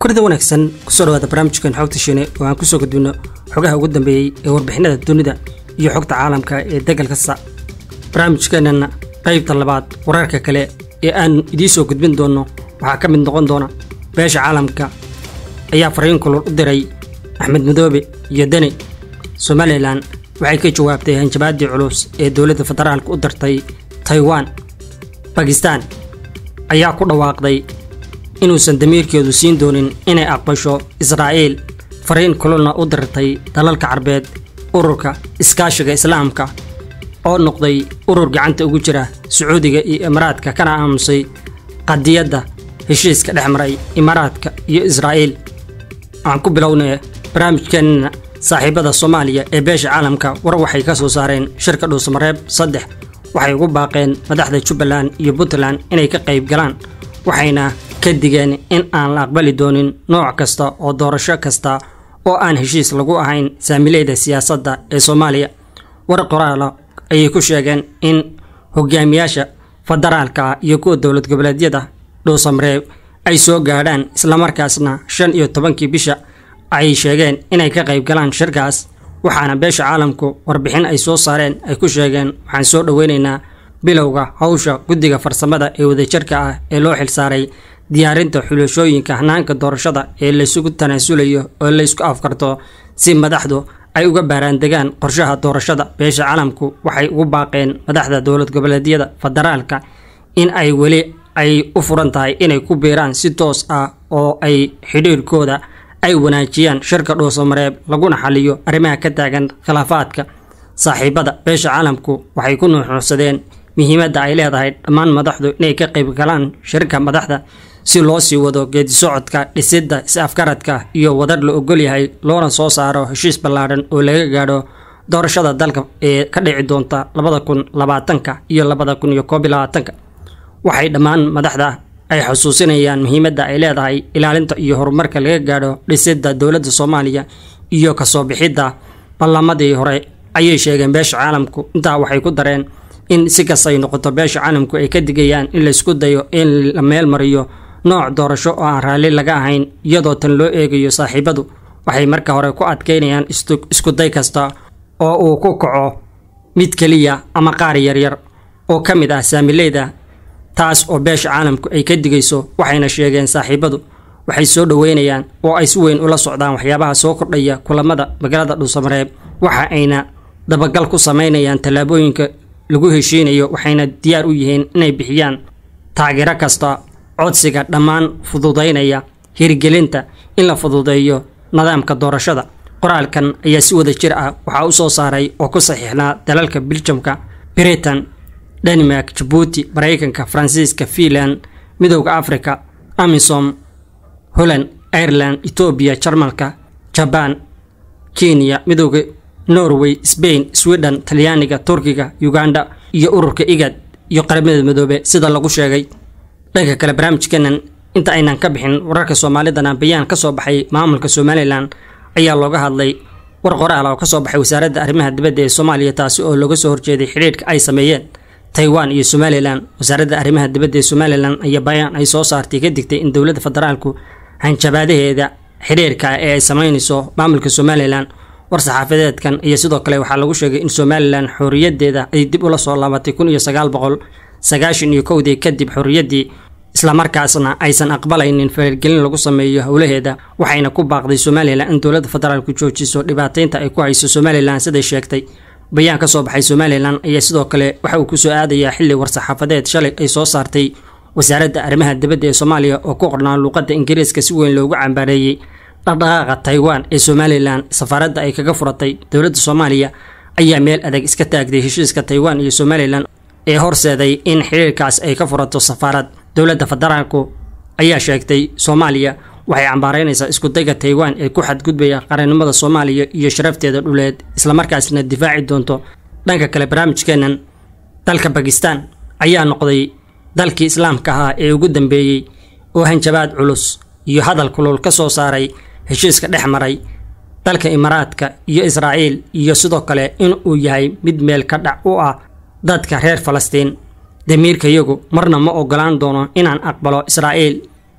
kurida wanaagsan kusoo dhawaada barnaamijkan xogta shiine oo aan kusoo gudbino xogaha ugu dambeeyey ee warbixinada dunida iyo xogta caalamka ee degal kasta barnaamijkeenana qaybta labaad wararka kale ee aan idiin soo gudbin doonno waxaa ka mid noqon doona beesha caalamka ayaa fariin kulul u diray axmed madoobe iyo deni somalilan waxay ka jawaabtay hanjabaadii culus ee dowladda federaalka u dirtay taiwan bakistan ayaa ku dhawaaqday inuusan damiirkeedu siin doonin inay aqbasho israa'iil fariin kululna u dirtay dalalka carbeed ururka iskaashiga islaamka oo noqday urur gacanta ugu jira sacuudiga iyo imaaraadka kana aamusay qadiyadda heshiiska dhex maray imaaraadka iyo israa'iil waxaan ku bilownay barnaamijkeenna saaxiibada soomaaliya ee beesha caalamka war waxay ka soo saareen shirka dhuusamareeb saddex waxay ugu baaqeen madaxda jubbaland iyo puntland inay ka qayb galaan waxayna ka digeen in aan la aqbali doonin nooc kasta oo doorasho kasta oo aan heshiis lagu ahayn saamileyda siyaasadda ee soomaaliya war qoraala ayay ku sheegeen in hogaamiyaasha federaalka ah iyo kuwa dowlad goboleedyada dhuusamareeb ay soo gaadhaan islamarkaasna shan iyo tobankii bisha ay sheegeen inay ka qayb galaan shirkaas waxaana beesha caalamku warbixin ay soo saareen ay ku sheegeen waxaan soo dhoweynaynaa bilowga hawsha guddiga farsamada ee wadajirka ah ee loo xilsaaray diyaarinta xulashooyinka hanaanka doorashada ee laysugu tanaasulayo oo laysku afkarto si madaxdu ay uga baaraandegaan qorshaha doorashada beesha caalamku waxay ugu baaqeen madaxda dowlad goboleedyada federaalka in ay weli ay u furan tahay inay ku biiraan si toos ah oo ay xidhiirkooda ay wanaajiyaan shirka dhuusamareeb laguna xaliyo arrimaha ka taagan khilaafaadka saaxiibada beesha caalamku waxay ku nuuxuusadeen muhiimadda ay leedahay dhammaan madaxdu inay ka qayb galaan shirka madaxda si loo sii wado geedisocodka dhisidda is-afgaradka iyo wadar la ogol yahay loona soo saaro heshiis ballaadhan oo laga gaadho doorashada dalka ee ka dhici doonta labada kun labaatanka iyo labada kun iyo koob iyo labaatanka waxay dhammaan madaxda ay xusuusinayaan muhiimadda ay leedahay ilaalinta iyo horumarka laga gaadho dhisidda dowladda soomaaliya iyo kasoo bixidda ballamadii hore ayay sheegeen beesha caalamku intaa waxay ku dareen in si kastay noqoto beesha caalamku ay ka digayaan in laysku dayo in la meel mariyo nooc doorasho oo aan raalli laga ahayn iyadoo tan loo eegayo saaxiibadu waxay marka hore ku adkaynayaan iskuday kasta oo uu ku kaco mid keliya ama qaar yaryar oo ka mid ah saamileyda taas oo beesha caalamku ay ka digayso waxayna sheegeen saaxiibadu waxay soo dhoweynayaan oo ay si weyn ula socdaan waxyaabaha soo kordhaya kulamada magaalada dhuusamareeb waxa ayna dabagal ku samaynayaan tallaabooyinka lagu heshiinayo waxayna diyaar u yihiin inay bixiyaan taageero kasta codsiga dhammaan fududaynaya hirgelinta in la fududeeyo nidaamka doorashada qoraalkan ayaa si wada jir ah waxaa u soo saaray oo ku saxiixnaa dalalka biljamka britain denmark jabuuti maraykanka faransiiska fiinland midowda africa amisom holland ireland etoobiya jarmalka jabaan kenya midowda norway sbain sweden talyaaniga turkiga uganda iyo ururka igad iyo qaramada midoobe sida lagu sheegay dhanka kale barnaamijkeenan inta aynan ka bixin wararka soomaalidana bayaan ka soo baxay maamulka somalilan ayaa looga hadlay war qoraal oo ka soo baxay wasaaradda arrimaha dibadda ee soomaaliya taasi oo looga soo horjeeday xidhiidhka ay sameeyeen taiwan iyo somalilan wasaaradda arrimaha dibadda ee somalilan ayaa bayaan ay soo saartay ka digtay in dowladda federaalku hanjabaadaheeda xidhiirka ee ay sameynayso maamulka somalilan war-saxaafadeedkan iyo sidoo kale waxaa lagu sheegay in somalilan xorriyadeeda ay dib ula soo laabatay kun iyo sagaal boqol sagaashan iyo kowdii kadib xorriyaddii islamarkaasna aysan aqbalaynin faleelgelin lagu sameeyo howlaheeda waxayna ku baaqday somalilan in dowladda federaalku joojiso dhibaataynta ay ku hayso somalilan siday sheegtay bayaan ka soo baxay somalilan ayaa sidoo kale waxa uu kusoo aadayaa xilli war-saxaafadeed shalay ay soo saartay wasaaradda arrimaha dibadda ee soomaaliya oo ku qornaa luuqadda ingiriiska si weyn loogu cambaareeyey dhaqdhaqaaqa taiwan ee somalilan safaaradda ay kaga furatay dowladda soomaaliya ayaa meel adag iska taagday heshiiska taiwan iyo somalilan ee horseeday in xiriirkaas ay ka furato safaarad dowladda federaalku ayaa sheegtay soomaaliya waxay cambaareynaysaa iskudayga taiwan ee ku xadgudbaya qarannimada soomaaliya iyo sharafteeda dhuleed islamarkaasna difaaci doonto dhanka kale barnaamijkeenan dalka bakistan ayaa noqday dalkii islaamka ahaa ee ugu dambeeyey oo hanjabaad culus iyo hadal kulul ka soo saaray heshiiska dhex maray dalka imaaraadka iyo israa'iil iyo sidoo kale in uu yahay mid meel ka dhac u ah dadka reer falastiin damiirkayagu marna ma ogolaan doono inaan aqbalo israa'iil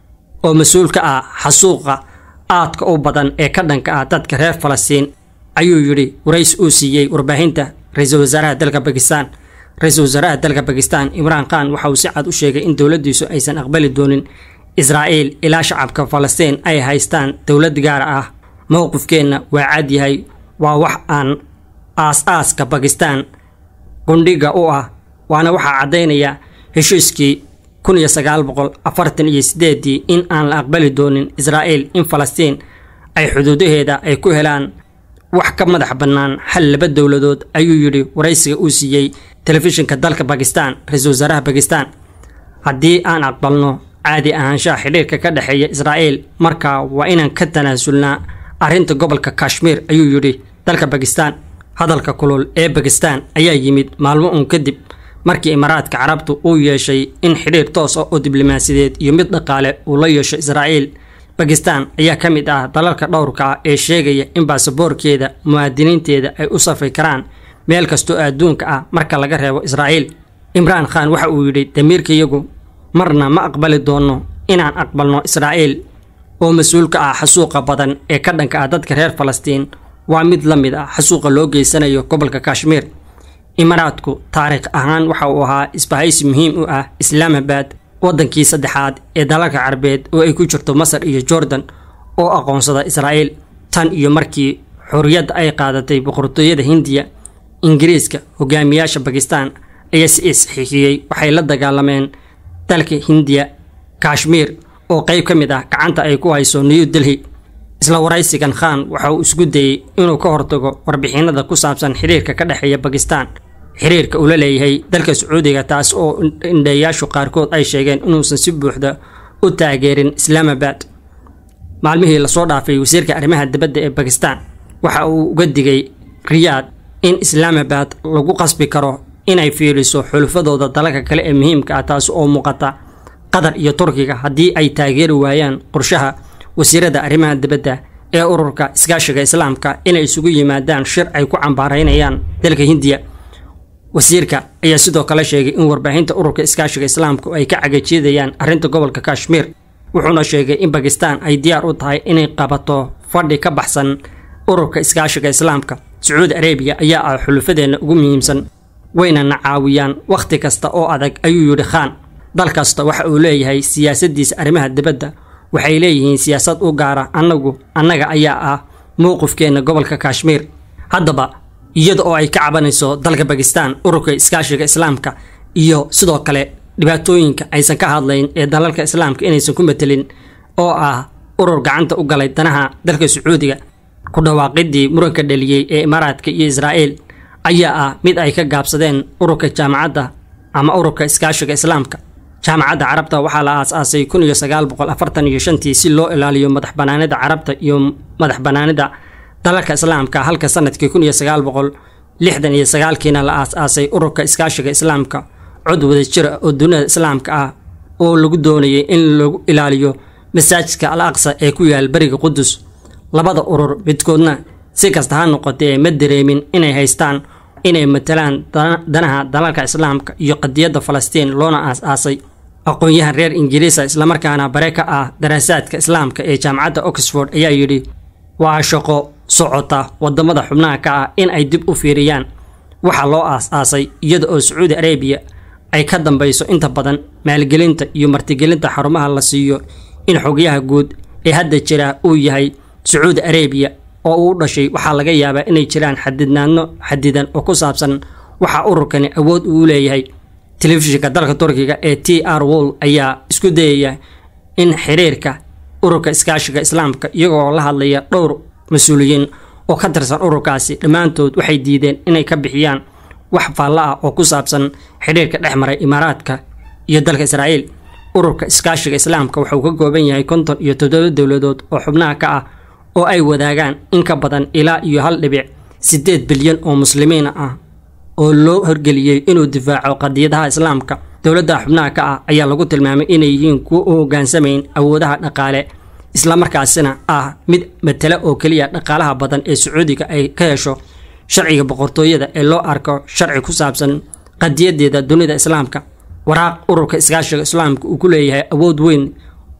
oo mas-uul ka ah xasuuqa aadka u badan ee ka dhanka ah dadka reer falastiin ayuu yidhi warays uu siiyey warbaahinta ra-iisul wasaaraha dalka bakistan ra-iisul wasaaraha dalka bakistan imraan khan waxa uu si cad u sheegay in dowladdiisu aysan aqbali doonin israa'iil ilaa shacabka falastiin ay haystaan dowlad gaar ah mowqifkeenna waa cad yahay waa wax aan aas-aaska bakistan qundhiga u ah waana waxaa caddaynaya heshiiskii kun iyo sagaal boqol afartan iyo sideedii in aan la aqbali doonin israa'iil in falastiin ay xuduudaheeda ay ku helaan wax ka madax bannaan hal laba dowladood ayuu yidhi waraysiga uu siiyey telefishinka dalka bakistan ra-iisul wasaaraha bakistan haddii aan aqbalno caadi ahaanshaha xidhiirka ka dhexeeya israa'iil markaa waa inaan ka tanaasulnaa arrinta gobolka kashmiir ayuu yidhi dalka bakistan hadalka kulul ee bakistan ayaa yimid maalmo uun kadib markii imaaraadka carabtu uu yeeshay in xidhiir toos ah oo diblomaasiyadeed iyo mid dhaqaale uu la yeesho israa'iil bakistan ayaa ka mid ah dalalka dhowrka ah ee sheegaya in baasaboorkeeda muwaadiniinteeda ay u safri karaan meel kastoo adduunka ah marka laga reebo israa'iil imraan khan waxa uu yidhi damiirkayagu marna ma aqbali doonno inaan aqbalno israa'iil oo mas-uul ka ah xasuuqa badan ee ka dhanka ah dadka reer falastiin waa mid la mid ah xasuuqa loo geysanayo gobolka kashmiir imaaraadku taariikh ahaan waxa uu ahaa isbahaysi muhiim u ah islaamabad waddankii saddexaad ee dalalka carabeed oo ay ku jirto masar iyo jordan oo aqoonsada israa'iil tan iyo markii xorriyadda ay qaadatay boqortooyada hindiya ingiriiska hogaamiyaasha bakistan ayaa si isxiixiyey waxay la dagaalameen dalka hindiya kashmiir oo qayb ka mid ah gacanta ay ku hayso new delhi isla waraysigan khan waxa uu isku dayey inuu ka hortago warbixinada ku saabsan xiriirka ka dhexeeya bakistan xiriirka uu la leeyahay dalka sacuudiga taas oo indheeyaashu qaarkood ay sheegeen inuusan si buuxda u taageerin islaamabad maalmihii lasoo dhaafay wasiirka arrimaha dibadda ee bakistan waxa uu uga digay riyaad in islaamabad lagu qasbi karo inay fiiriso xulufadooda dalalka kale ee muhiimka ah taas oo muuqata qatar iyo turkiga haddii ay taageeri waayaan qorshaha wasiirada arrimaha dibadda ee ururka iskaashiga islaamka inay isugu yimaadaan shir ay ku cambaaraynayaan dalka hindiya wasiirka ayaa sidoo kale sheegay in warbaahinta ururka iskaashiga islaamku ay ka cagajeedayaan arrinta gobolka kashmiir wuxuuna sheegay in bakistan ay diyaar u tahay inay qabato fadhi ka baxsan ururka iskaashiga islaamka sacuudi arabiya ayaa ah xulufadeenna ugu muhiimsan waynana caawiyaan wakhti kasta oo adag ayuu yidhi khaan dal kasta waxa uu leeyahay siyaasaddiisa arrimaha dibadda waxay leeyihiin siyaasad u gaara annagu annaga ayaa ah mowqifkeenna gobolka kashmiir haddaba iyada oo ay ka cabanayso dalka bakistan ururka iskaashiga islaamka iyo sidoo kale dhibaatooyinka aysan ka hadlayn ee dalalka islaamka inaysan ku matelin oo ah urur gacanta u galay danaha dalka sacuudiga ku dhawaaqidii muranka dhaliyey ee imaaraadka iyo israa'iil ayaa ah mid ay ka gaabsadeen ururka jaamacadda ama ururka iskaashiga islaamka jaamacadda carabta waxaa la aas-aasay kun iyo sagaal boqol afartan iyo shantii si loo ilaaliyo madax banaanida carabta iyo madax banaanida dalalka islaamka halka sanadkii kun iyo sagaal boqol lixdan iyo sagaalkiina la aas-aasay ururka iskaashiga islaamka cod wada jira oo dunida islaamka ah oo lagu doonayay in lagu ilaaliyo masaajidka al aqsa ee ku yaal beriga qudus labada urur midkoodna si kasta ha noqotee ma dareemin inay haystaan inay matalaan danaha dalalka islaamka iyo qadiyadda falastiin loona aas-aasay aqoon-yahan reer ingiriisa islamarkaana bare ka ah daraasaadka islaamka ee jaamacadda oxford ayaa yidhi waa shaqo socota wadamada xubnaha ka ah in ay dib u fiiriyaan waxa loo aas-aasay iyada oo sacuudi arabiya ay ka dambayso inta badan maalgelinta iyo martigelinta xarumaha la siiyo in xogyaha guud ee hadda jira uu yahay sacuudi arabiya oo uu dhashay waxaa laga yaabaa inay jiraan xadidnaadno xadidan oo ku saabsan waxa ururkani awood uu leeyahay telefishinka dalka turkiga ee t r wol ayaa isku dayaya in xiriirka ururka iskaashiga islaamka iyagoo la hadlaya dhowr mas-uuliyiin oo ka tirsan ururkaasi dhammaantood waxay diideen inay ka bixiyaan wax faalla ah oo ku saabsan xidhiirka dhex maray imaaraadka iyo dalka israa'iil ururka iskaashiga islaamka wuxuu ka kooban yahay konton iyo toddoba dowladood oo xubnaha ka ah oo ay wadaagaan in ka badan ilaa iyo hal dhibic siddeed bilyan oo muslimiin ah oo loo horgeliyey inuu difaaco qadiyadaha islaamka dowladda xubnaha ka ah ayaa lagu tilmaamay inay yihiin kuwo u hoggaansamayn awoodaha dhaqaale islamarkaasina ah mid matala oo keliya dhaqaalaha badan ee sacuudiga ay ka hesho sharciga boqortooyada ee loo arko sharci ku saabsan qadiyadeeda dunida islaamka waraaq ururka iskaashiga islaamka uu ku leeyahay awood weyn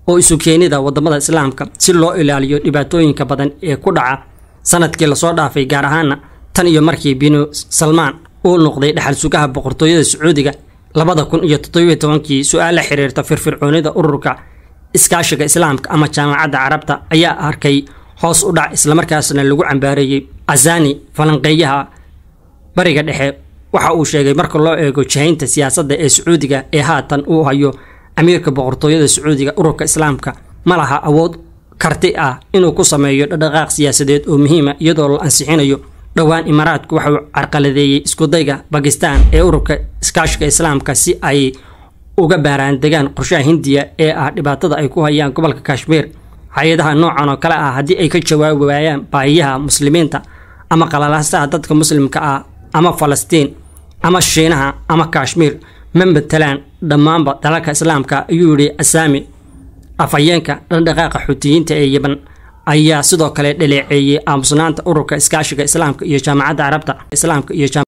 oo isu keenida wadamada islaamka si loo ilaaliyo dhibaatooyinka badan ee ku dhaca sanadkii lasoo dhaafay gaar ahaana tan iyo markii binu salmaan uu noqday dhexal sugaha boqortooyada sacuudiga labada kun iyo toddobiyo tobankii su-aal la xiriirta firfircoonida ururka iskaashiga islaamka ama jaamacadda carabta ayaa arkay hoos u dhac islamarkaasna lagu cambaareeyey casani falanqeeyaha bariga dhexe waxa uu sheegay marka loo eego jahaynta siyaasadda ee sacuudiga ee haatan uu hayo amiirka boqortooyada sacuudiga ururka islaamka ma laha awood karti ah inuu ku sameeyo dhaqdhaqaaq siyaasadeed oo muhiima iyadoo la ansixinayo dhowaan imaaraadku waxauu carqaladeeyey iskudayga bakistan ee ururka iskaashiga islaamka si ay uga baaraan degaan qorshaha hindiya ee ah dhibaatada ay ku hayaan gobolka kashmiir hay-adaha noocan oo kale ah haddii ay ka jawaabi waayaan baahiyaha muslimiinta ama qalalaasaha dadka muslimka ah ama falastiin ama shiinaha ama kashmiir ma matalaan dhammaanba dalalka islaamka ayuu yidhi asaami afhayeenka dhaqdhaqaaqa xuutiyiinta ee yeban ayaa sidoo kale dhaleeceeyey aamusnaanta ururka iskaashiga islaamka iyo jaamacadda carabta islaamka iyo